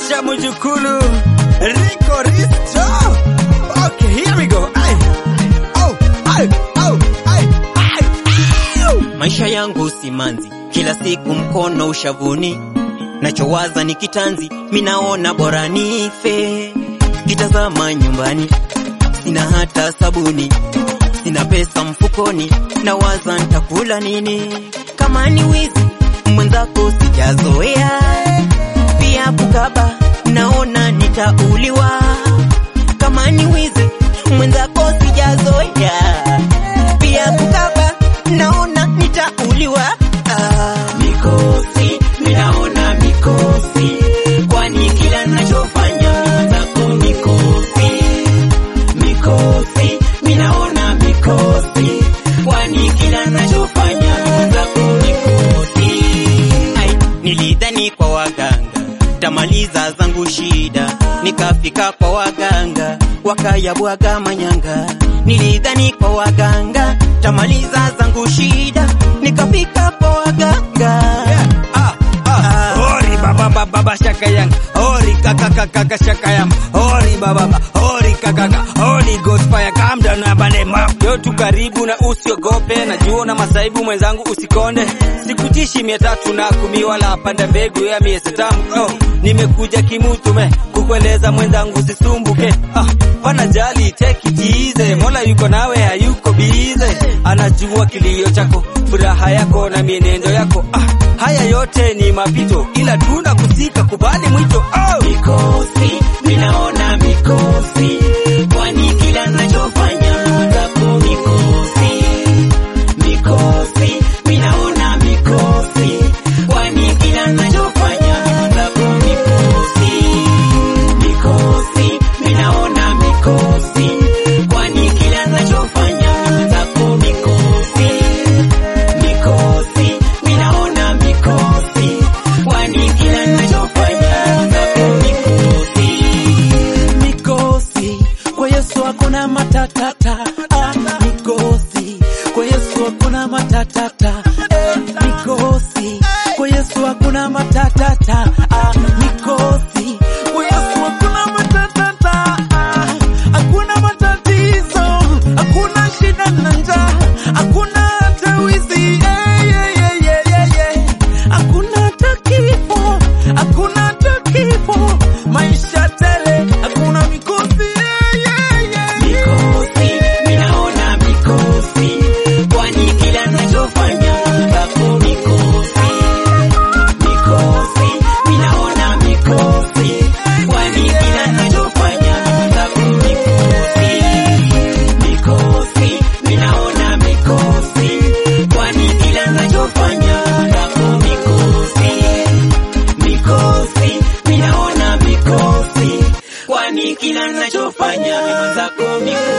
Acha mjukulu Rico Risto. Okay, here we go. Ay. Oh, ay, oh, ay, ay, ay. Maisha yangu simanzi, kila siku mkono ushavuni, nachowaza ni kitanzi, minaona bora nife. Kitazama nyumbani, sina hata sabuni, sina pesa mfukoni, nawaza nitakula nini? Kama ni wizi mwenzako sijazoea, pia kukaba naona nitauliwa. Kama ni wizi mwenzako sijazoea, pia kukaba naona nitauliwa. Ah, mikosi minaona mikosi, kwani kila nachofanya mwenzako mikosi mikosi minaona mikosi, kwani kila nachofanya mwenzako mikosi. Ai, nilidhani kwa waganga tamaliza zangu shida, nikafika kwa waganga wakayabwaga manyanga. Nilidhani kwa waganga tamaliza zangu shida, nikafika kwa waganga Ah, ah. Ori baba baba baba shaka yang. Ori kaka kaka kaka shaka yang. Ori baba baba. Ori kaka kaka. Holy Ghost fire calm down na bale map. Yo tu karibu na usiogope. Najua na masaibu mwenzangu usikonde. Sikutishi mia tatu na kumi wala panda mbegu ya miezi tamu. Oh, nimekuja kimutume kukueleza mwenzangu usisumbuke. Ah, pana jali take it easy. Mola yuko nawe hayuko bize. Anajua kilio chako, furaha yako na mienendo yako. Ah, haya yote ni mapito, ila tuna kusika kubali mwito. Oh! mikosi, minaona mikosi, kwani kila nachofanya mwenzako mikosi, mikosi, minaona mikosi, kwani kila nachofanya mwenzako mikosi, mikosi, minaona mikosi, kwani kila nachofanya mwenzako mikosi, mikosi, minaona mikosi, kwani kila nachofanya mwenzako mikosi. mikosi kwa Yesu hakuna matatata ah, mikosi kwa Yesu hakuna matatata eh, mikosi kwa Yesu hakuna matatata ah, mikosi kwa Yesu hakuna matatata ah, hakuna matatizo hakuna shida na njaa hakuna hata wizi eh, yeah, yeah, yeah, yeah, yeah. hakuna hata kifo hakuna hata kifo maisha tele hakuna mikosi yeah, yeah, yeah. Mikosi, minaona mikosi, kwani kila nachofanya mwenzako mikosi. Mikosi, minaona mikosi, kwani kila nachofanya mwenzako mikosi. Mikosi, minaona mikosi, kwani kila nachofanya mwenzako mikosi. Mikosi, minaona mikosi, kwani kila nachofanya mwenzako mikosi.